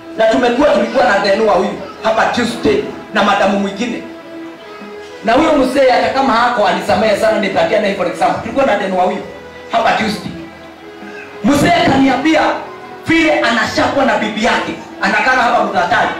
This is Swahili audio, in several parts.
na tumekuwa tulikuwa na dhenua huyu hapa Tuesday na madamu mwingine na huyo mzee hata kama hako anisamehe sana nipatia na for example tulikuwa na dhenua huyu hapa Tuesday mzee akaniambia vile anashakwa na bibi yake anakaa hapa mtatani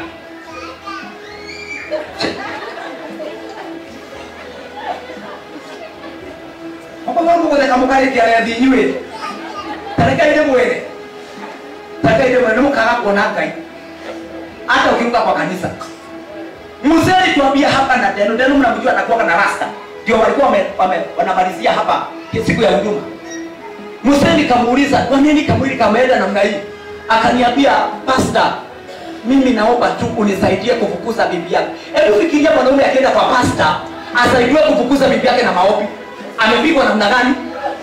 mababangu gũtheka mũkarĩkia rethi inyuĩ tarĩkai ndĩmwĩre tarĩkai ndĩmwĩre nĩ mũkaga kuona ngai hata ukiruka kwa kanisa mzee alituambia hapa na deno deno mnamjua anakuwa na rasta ndio walikuwa wame, wame, wanamalizia hapa siku ya huduma mzee nikamuuliza kwa nini kamwili kameenda namna hii akaniambia pasta mimi naomba tu unisaidie kufukuza bibi yake hebu fikiria mwanaume akienda kwa pasta asaidiwe kufukuza bibi yake na maombi amepigwa namna gani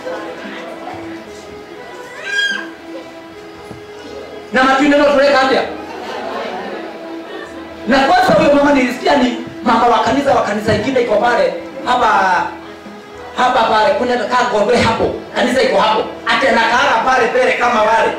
na matunda notuleka atia na kwanza huyo mama nilisikia ni mama wa kanisa wa kanisa ingine iko pale hapa hapa pale kuna kaa ngombe hapo kanisa iko hapo ati anakaaga pale pele kama wale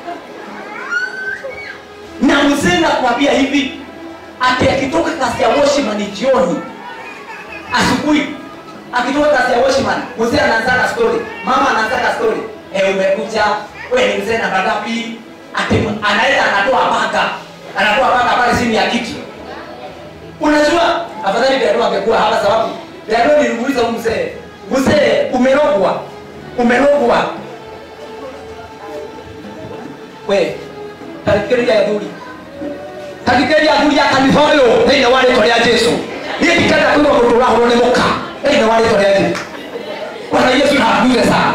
na mzee nakwambia hivi ati akitoka kasi ya washman jioni asubuhi akitoka kasi ya washman mzee anaanzaka story mama anaanzaka story eh umekuja wewe ni mzee namba ngapi ati anaenda anatoa paka anatoa paka pale chini ya kiti unajua afadhali Dado angekuwa hapa sababu Dado nilimuuliza huyu mzee mzee umerogwa umerogwa we tarikeria ya thuri tarikeria ya thuri ya kanitha ũyũ thĩinĩ wa rĩtwa rĩa Jesũ niĩ ndikenda kwĩrwo mũndũ ũrahũrwo nĩ mũka thĩinĩ wa rĩtwa rĩa Jesũ Bwana Yesu na akuze sana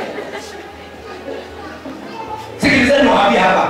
sikilizeni niwaambie hapa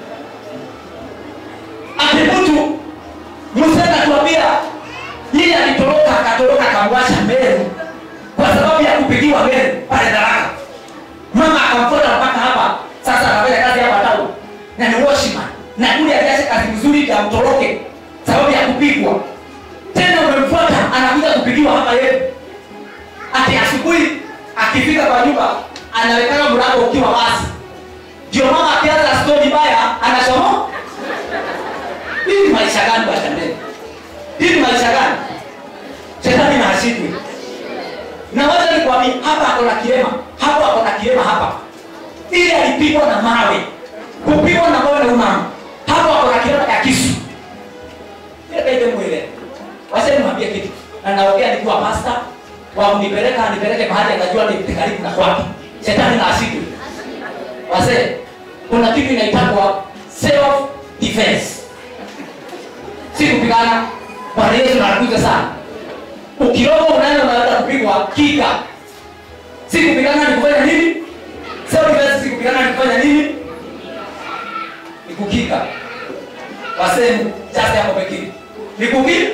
ati mtu Musa anatuambia yeye alitoroka akatoroka akamwacha Meru kwa sababu ya kupigiwa Meru pale Tharaka. Mama akamfuata mpaka hapa, sasa anafanya kazi hapa tao na ni washman, na kule aliacha kazi nzuri ya mtoroke sababu ya kupigwa. Tena umemfuata anakuja kupigiwa hapa yeye, ati asubuhi akifika kwa nyumba anawekana mlango ukiwa wazi, ndio mama akianza stori mbaya anachomoa hii ni maisha gani washandeni hii ni maisha gani shetani na ashindwe na wacha nikwambie hapa ako na kilema hapo ako na kilema hapa ili alipigwa na mawe kupigwa na mawe na umama hapo ako na kilema ya kisu ile mwile wacha nimwambie kitu na naongea nikiwa pasta wa kunipeleka nipeleke mahali akajua ni karibu na kwake shetani na ashindwe wazee kuna kitu inaitwa self defense si kupigana bwana yesu anakuja sana ukirogo unaenda unaweza kupigwa kika si kupigana ni kufanya nini sio defense si kupigana ni kufanya nini ni kukika wasemu chase hapo pekee ni kukika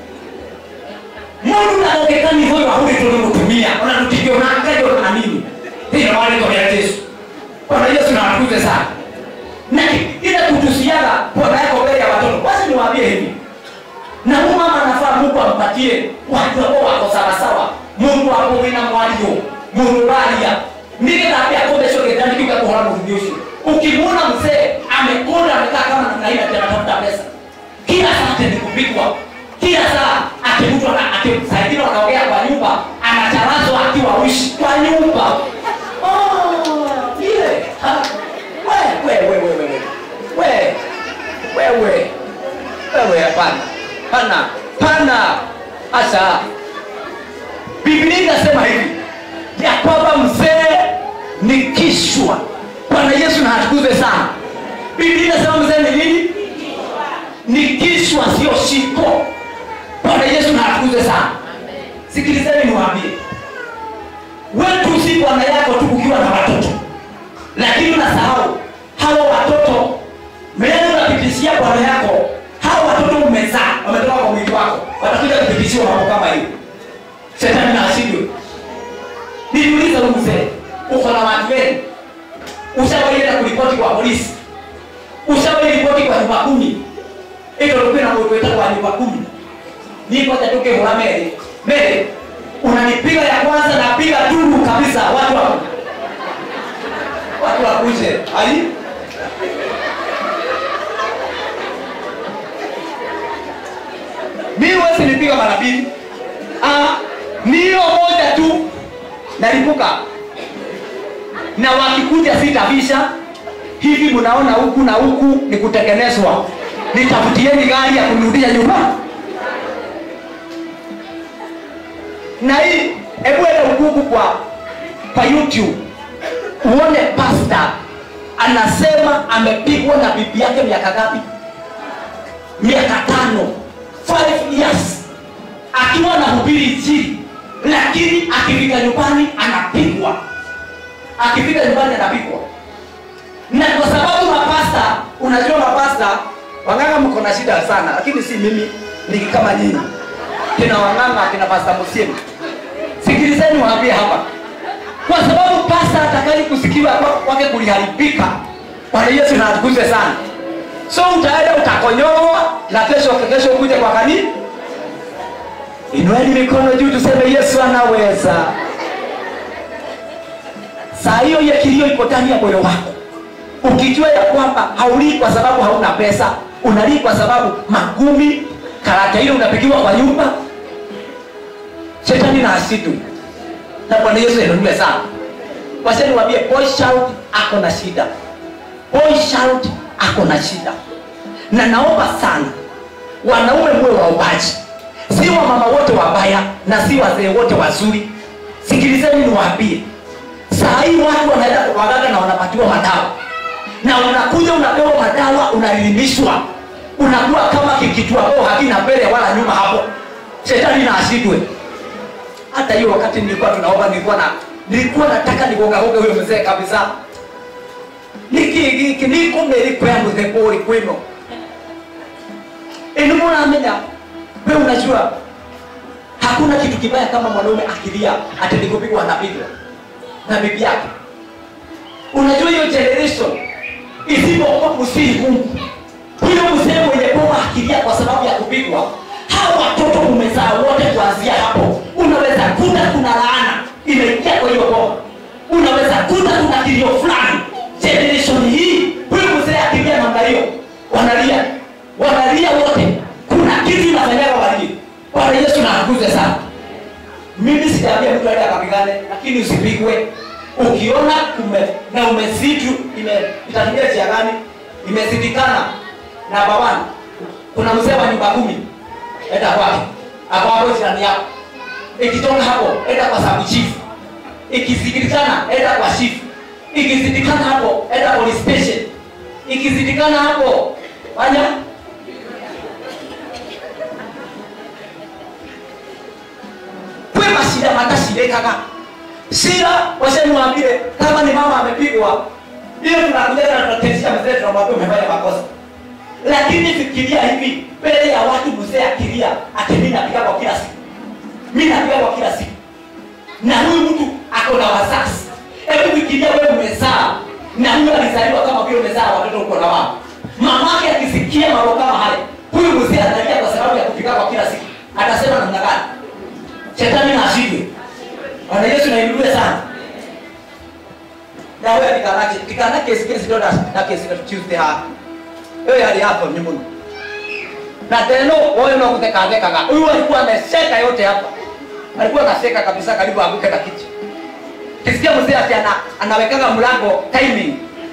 mundu nagokekani hoyo ahuri tulimutumia onatutikio nakajo na nini thina wale kwa yesu bwana yesu na anakuja sana na ile kutusiaga bwana yako mbele ya watoto basi niwaambie hivi na huyu mama anafaa mungu ampatie watu ambao wako sawasawa mungu hapo wina mwario mururaria nĩgetha akombeco gĩthani kiuga kũhora mũthuri ũcio ukimwona mzee amekonda amekaa kama namna hii ati anatafuta pesa kila saa ati ni kupigwa kila saa ati mtu ana- ati saa ingine wanaongea kwa nyumba anacharazwa akiwa uishi kwa nyumba Oh, ile. Ha. We, we, we, we, we, we. We, wewe wewe hapana pana pana hasa biblia inasema hivi ya kwamba mzee ni kishwa bwana yesu na atukuze sana biblia inasema mzee ni nini ni kishwa sio shiko bwana yesu na atukuze sana sikilizeni niwaambie wetu si bwana yako tu ukiwa na watoto lakini unasahau hawa watoto mbele unapitishia bwana yako hawa watoto umezaa wametoka kwa mwili wako watakuja kupitishiwa mambo kama hiyo shetani na ashindwe niliuliza huyu mzee uko na watu wengi ushawaenda kuripoti kwa polisi ushawahi ripoti kwa nyumba kumi ito lukwĩ na mũndũ wĩtagwo nyumba kumi niko tatuke hũra mere mere unanipiga ya kwanza napiga duru kabisa watu wa watu wakuje ai nipiga mara mbili ah, ni hiyo moja tu nalipuka na wakikuja sitavisha hivi mnaona huku na huku ni kutengenezwa nitafutieni gari ya kunirudisha nyuma na hii hebu enda ukuku kwa kwa youtube uone pasta anasema amepigwa na bibi yake miaka ngapi miaka tano five years akiwa na hubiri injili lakini akifika nyumbani anapigwa akifika nyumbani anapigwa na kwa sababu mapasta unajua mapasta wang'anga mko na shida sana lakini si mimi ni kama nyinyi kina wang'anga kina pasta musimu sikilizeni waambie hapa kwa sababu pasta atakali kusikiwa kwa- kwake kuliharibika bwana yesu natukuze sana so utaenda utakonyoa na kesho kesho ukuje kwa kanisa inueni mikono juu tuseme yesu anaweza saa hiyo ile kilio iko ndani ya moyo wako ukijua ya kwamba haulii kwa sababu hauna pesa unalii kwa sababu magumi karata ile unapigiwa kwa nyumba shetani na asitu na bwana yesu inuliwe sana wacheni wambie boy shout ako na shida boy shout ako na shida na naomba sana wanaume muwe waombaji si wamama wote wabaya na si wazee wote wazuri sikilizeni niwaambie saa hii watu wanaenda kwa waganga na wanapatiwa madawa na unakuja unapewa madawa unaelimishwa unakuwa kama kikitu ambao hakina mbele wala nyuma hapo shetani na ashindwe hata hiyo wakati nilikuwa tunaomba nilikuwa na nilikuwa nataka nigongagonge huyo mzee kabisa niki giki niko meri kwa muthekori kwino eni muramenya we unajua hakuna kitu kibaya kama mwanaume akilia ati nikupigwa anapigwa na bibi yake unajua hiyo generation isipokuwa kusihi mungu huyo mzee mwenye boma akilia kwa sababu ya kupigwa hawa watoto umezaa wote kuanzia hapo unaweza kuta kuna laana imeingia kwa hiyo boma unaweza kuta kuna kilio fulani generation hii huyu mzee akilia namna hiyo wanalia wanalia wote kuna kitu inafanyaga walie bwana yesu naakuze sana mimi sijaambia mtu aende akapigane lakini usipigwe ukiona ume, na umesitu ime itatumia njia gani imezidikana na babani kuna mzee wa nyumba kumi enda kwake ako hapo jirani yako ikitoka hapo enda kwa sabu chifu ikizidikana enda kwa chifu ikizidikana hapo enda police station ikizidikana hapo fanya kwe mashida matashirekaga shida washanimwambie kama ni mama amepigwa hiyo tunakuja na tunatetisha mzee tunamwambia umefanya makosa lakini fikiria hivi mbele ya watu mzee akilia ati mi napiga kwa kila siku mi napiga kwa kila siku na huyu mtu ako na wazazi hebu fikiria wewe umezaa na huyu alizaliwa kama vile umezaa watoto uko na wao mamake akisikia mambo kama haya huyu mzee analia kwa sababu ya kupiga kwa kila siku atasema namna gani shetani na ashindwe bwana yesu nainuliwe sana na wewe tikanake tikanake sikesi ndo na na kesi na tuesday ha wewe hali hapo ni mungu na teno wewe na kutekadekaga huyu alikuwa ameseka yote hapa alikuwa anaseka kabisa karibu anguke na kichwa kisikia mzee ati ana, anawekaga mlango timing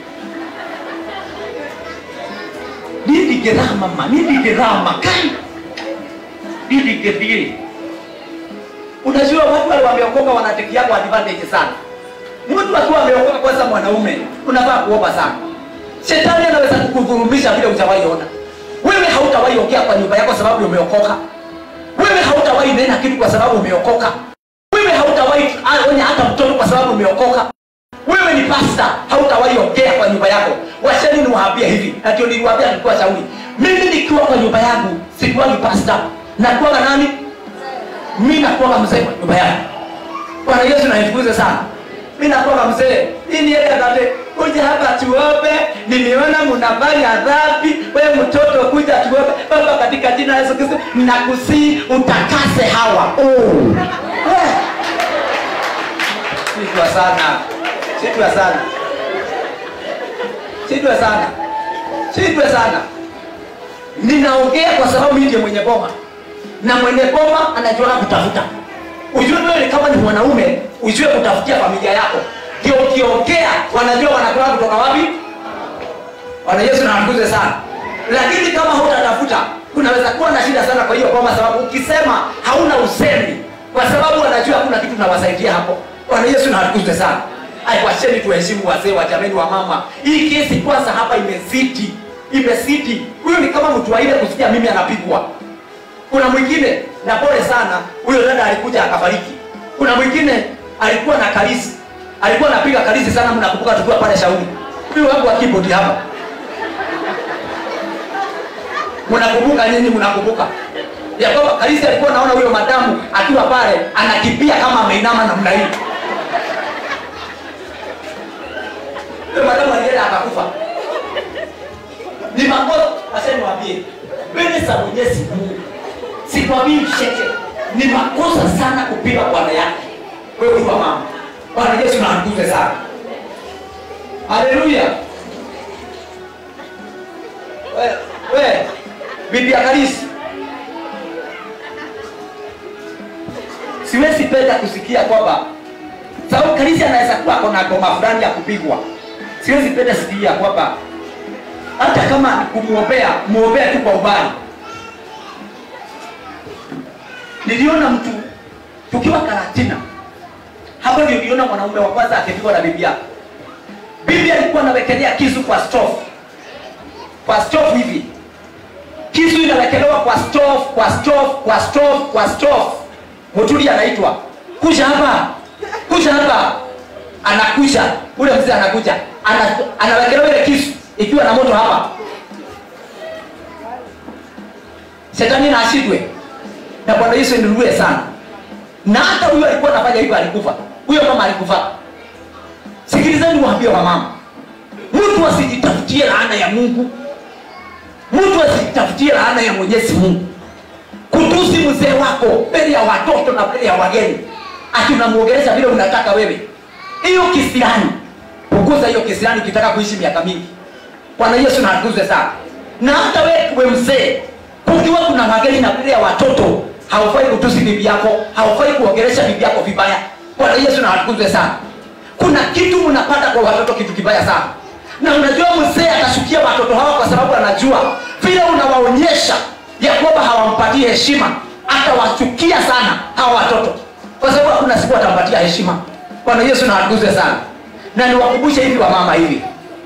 nini gerama ma nini gerama kai nini gedie unajua watu wale wameokoka wanatekia kwa advantage sana mtu akiwa ameokoka kwanza mwanaume unafaa kuomba sana shetani anaweza kukudhurumisha vile utawahi ona wewe hautawahi ongea kwa nyumba yako sababu umeokoka wewe hautawahi nena kitu kwa sababu umeokoka wewe hautawahi onya hata mtoto kwa sababu umeokoka wewe ni pasta hautawahi ongea kwa nyumba yako washeni niwaambia hivi na ndio niliwaambia nilikuwa shauri mimi nikiwa kwa nyumba yangu sikuwagi pasta nakuwaga nani mi nakuwaga mzee kwa nyumba yangu bwana yesu naifukuze sana mi nakuwaga mzee iniedakate kuja hapa tuombe nimeona mnafanya dhambi we mtoto kuja tuombe baba katika jina la yesu kristo nakusii utakase hawa oh. Eh. Sitwa sana sitwa sana sitwa sana sitwa sana ninaongea kwa sababu mimi ndiye mwenye boma na mwenye boma anajua kutafuta ujue wewe kama ni mwanaume ujue kutafutia familia yako ndio ukiongea wanajua wanatoka kutoka wapi bwana yesu nawakuze sana lakini kama hutatafuta unaweza kuwa na shida sana kwa hiyo boma sababu ukisema hauna usemi kwa sababu wanajua hakuna kitu nawasaidia hapo bwana yesu nawakuze sana Ai, wacheni tuheshimu wazee wa jameni wa mama hii kesi kwanza hapa imezidi imezidi huyu ni kama mtu wa ile kusikia mimi anapigwa kuna mwingine na pole sana huyo dada alikuja akafariki kuna mwingine alikuwa na kalisi alikuwa anapiga kalisi sana mnakumbuka tukiwa pale shauri huyu wangu wa keyboard hapa mnakumbuka nyinyi mnakumbuka ya kwamba kalisi alikuwa naona huyo madamu akiwa pale anakimbia kama ameinama namna hii huyo madamu alienda akakufa ni makosa acha niwaambie mbele za mwenyezi mungu sikwambii msheke ni makosa sana kupiga bwana yake wewe ukiwa mama bwana yesu naanguze sana haleluya we, we bibi ya kalisi siwezi penda kusikia kwamba sababu kalisi anaweza kuwa kona goma fulani ya kupigwa siwezi penda sikia kwamba hata kama kumwombea mwombea tu kwa ubali niliona mtu tukiwa karatina hapo ndio niliona mwanaume wa kwanza akipigwa na bibi yake bibi alikuwa anawekelea kisu kwa stove kwa stove hivi kisu inawekelewa kwa stove kwa stove kwa stove kwa stove mutuli anaitwa kuja hapa kuja hapa anakuja ule mzee anakuja ana, anawekelewa ile kisu ikiwa na moto hapa shetani na ashindwe na bwana yesu niluwe sana na hata huyo alikuwa anafanya hivyo alikufa huyo mama alikufa sikilizani waambie wa mama mtu asijitafutie laana ya mungu mtu asijitafutie laana ya mwenyezi mungu kutusi mzee wako mbele ya watoto na mbele ya wageni ati unamwogelesha vile unataka wewe hiyo kisirani punguza hiyo kisirani ukitaka kuishi miaka mingi bwana yesu natukuze sana na hata wewe kuwe mzee kukiwa kuna wageni na mbele ya watoto haufai kutusi bibi yako haufai kuongelesha bibi yako vibaya bwana yesu nawatukuze sana kuna kitu mnapata kwa watoto kitu kibaya sana na unajua mzee atashukia watoto hawa kwa sababu anajua vile unawaonyesha ya kwamba hawampatii heshima atawachukia sana hawa watoto kwa sababu hakuna siku atampatia heshima bwana yesu nawatukuze sana na niwakumbushe hivi wa mama hivi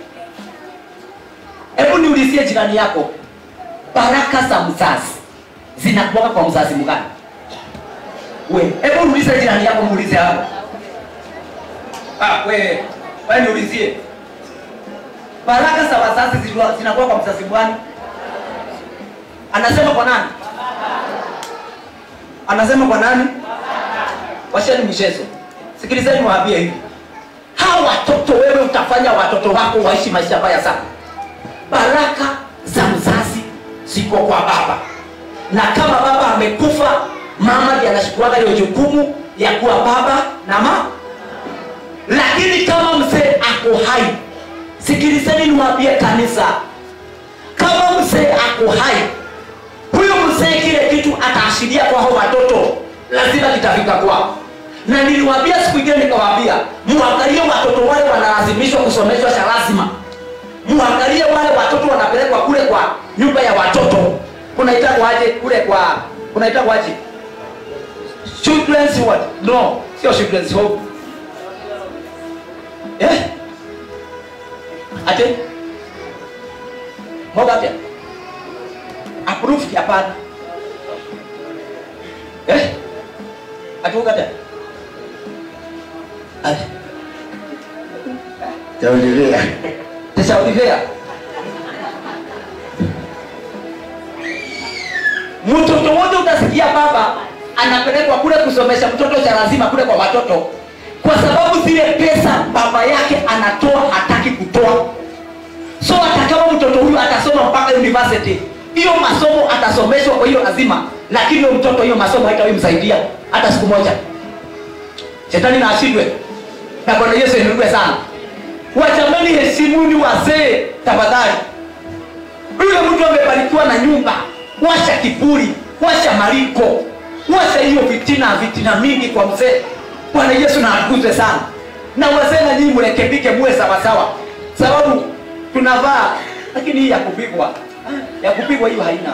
hebu niulizie jirani yako baraka za mzazi zinakutoka kwa mzazi mgani we hebu muulize jirani yako muulize hapo ah, we we niulizie baraka za wazazi zilikuwa- zinakuwa kwa mzazi mgani anasema kwa nani anasema kwa nani washeni mchezo sikilizeni waambie hivi hawa watoto wewe utafanya watoto wako waishi maisha baya sana baraka za mzazi ziko kwa baba na kama baba amekufa mama ndiye anashukuaga hiyo jukumu ya kuwa baba na mama lakini kama mzee ako hai sikilizeni niwaambie kanisa kama mzee ako hai huyo mzee kile kitu ataashiria kwa hao watoto lazima kitafika kwao na niliwaambia siku ingine nikawaambia muangalie watoto wale wanalazimishwa kusomeshwa cha lazima muangalie wale watoto wanapelekwa kule kwa nyumba ya watoto kunaitagwa aje kule kwa kunaitagwa aje children's what no sio children's home eh ate moga pia approved hapana eh atuka pia ate Taulilea. teshaulivea mtoto wote utasikia baba anapelekwa kule kusomesha mtoto cha lazima kule kwa watoto kwa sababu zile pesa baba yake anatoa hataki kutoa so hata kama mtoto huyu atasoma mpaka university hiyo masomo atasomeshwa kwa hiyo lazima lakini huyo mtoto hiyo masomo haitawimsaidia hata siku moja shetani na ashindwe na bwana yesu inuliwe sana wachamani heshimuni wazee tafadhali yule mtu amebarikiwa na nyumba washa kiburi wacha maliko wacha hiyo vitina vitina mingi kwa mzee bwana yesu na akuzwe sana na wazee na nyinyi mrekebike muwe sawasawa sababu tunavaa lakini hii ya kupigwa ya kupigwa hiyo haina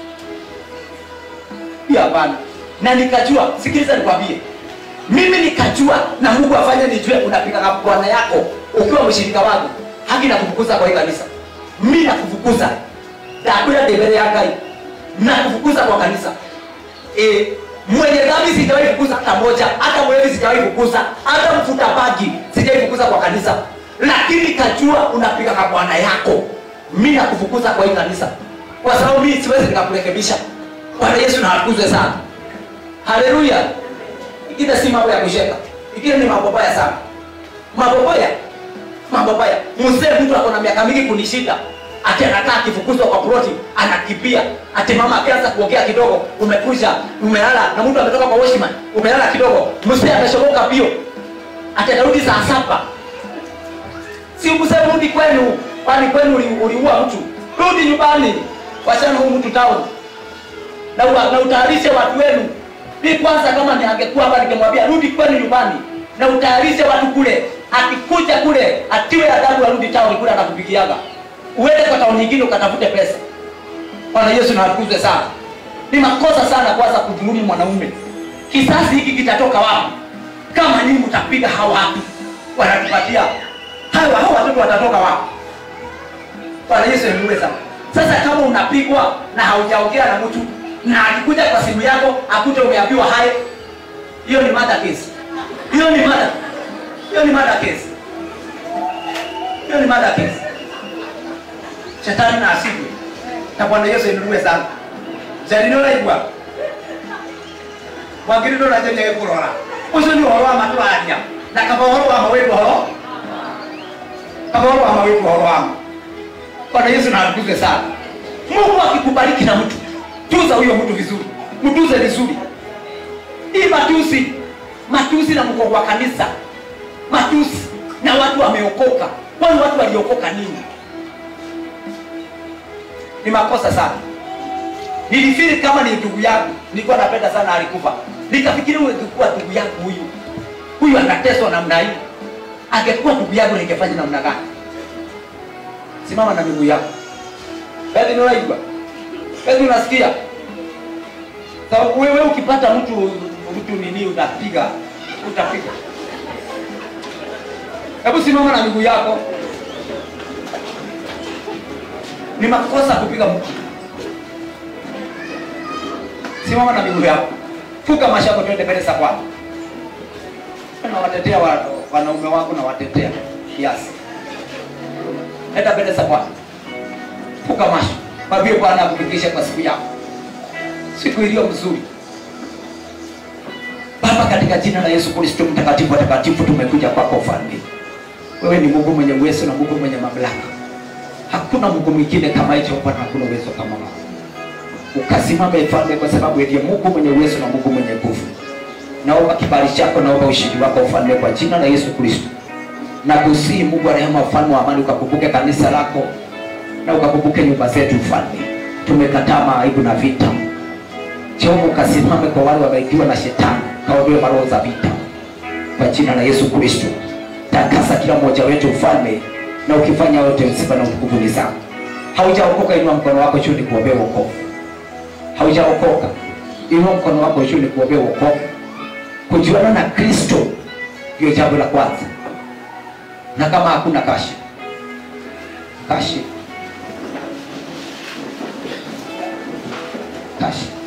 hiyo hapana na nikajua sikiliza nikwambie mimi nikajua na mungu afanye nijue unapiga na bwana yako ukiwa mshirika wangu haki na kufukuza kwa hii kanisa mi nakufukuza ndakwira ndembele ya ngai nakufukuza kwa kanisa e, mwenye dhambi sijawahi fukuza hata moja hata mwevi sijawahi fukuza hata mfuta bagi sijawahi fukuza kwa kanisa lakini kajua unapiga kwa bwana yako mi nakufukuza kwa hii kanisa kwa sababu mi siwezi nikakurekebisha bwana yesu naakuzwe sana haleluya ingine si mambo ya kusheka ingine ni mambo baya sana mambo baya mambo baya mzee mtu ako na miaka mingi kunishinda ati anakaa akifukuzwa kwa ploti anakimbia ati mama akianza kuongea kidogo umekuja umelala na mtu ametoka kwa washman umelala kidogo mzee ameshoboka pio ati atarudi saa saba si mzee rudi kwenu kwani kwenu uli- uliua mtu rudi nyumbani wachana huu mtu town na, ua- na utayarishe watu wenu mi kwanza kama ni angekuwa hapa ningemwambia rudi kwenu nyumbani na utayarishe watu kule akikuja kule atiwe adabu arudi tauni kule anakupigiaga uende kwa tauni nyingine ukatafute pesa bwana yesu natukuzwe sana ni makosa sana kwanza kudhulumi mwanaume kisasi hiki kitatoka wapi kama nyinyi mtapiga hawa watu wanatupatia hawa hawa watoto watatoka wapi bwana yesu niuwe sana sasa kama unapigwa na haujaongea na mtu na akikuja kwa simu yako akute umeambiwa hai hiyo ni mada case hiyo ni mada hiyo ni mada case hiyo ni mada case shetani na asigwe na bwana yesu inuliwe sana jarino raigua wagiriro na jenye kurora ucio ni uhoro wa maturaria na kaba uhoro wa mawĩtu uhoro kaba uhoro wa mawĩtu uhoro wamo bwana yesu na atukuze sana mungu akikubariki na mtu tuza huyo mtu vizuri mtuze vizuri hii matusi matusi na mko wa kanisa matusi na watu wameokoka kwani watu waliokoka nini ni makosa sana nilifiri kama ni ndugu yangu nilikuwa napenda sana alikufa nikafikiri huyu angekuwa ndugu yangu huyu huyu anateswa namna hii angekuwa ndugu yangu ningefanya namna gani simama na miguu yako basi unaigwa basi unasikia sababu wewe ukipata mtu mtu nini unapiga utapiga hebu simama na miguu yako ni makosa kupiga mtu simama na miguu yako fuka mashako twende mbele za bwana nawatetea wa- wanaume wangu nawatetea kiasi enda mbele za bwana fuka masho mwambie bwana akufikishe kwa siku yako siku iliyo mzuri baba katika jina la yesu kristo mtakatifu watakatifu tumekuja kwako ufalme wewe ni mungu mwenye uwezo na mungu mwenye mamlaka hakuna mungu mwingine kama hicho bwana hakuna uwezo kama wao ukasimama mfalme kwa sababu ndiye mungu mwenye uwezo na mungu mwenye nguvu naomba kibali chako naomba ushindi wako ufalme kwa jina la yesu kristo na kusii mungu wa rehema ufalme wa amani ukakumbuke kanisa lako na ukakumbuke nyumba zetu ufalme tumekataa maaibu na vita jehova ukasimame kwa wale wameikiwa na shetani kaondoe maroho za vita kwa jina la yesu kristo takasa kila mmoja wetu ufalme na ukifanya yote sifa na utukufu ni zako haujaokoka inua mkono wako juu ni kuombea wokovu haujaokoka inua mkono wako juu ni kuombea wokovu kujuana na kristo ndio jambo la kwanza na kama hakuna kashi kashi kashi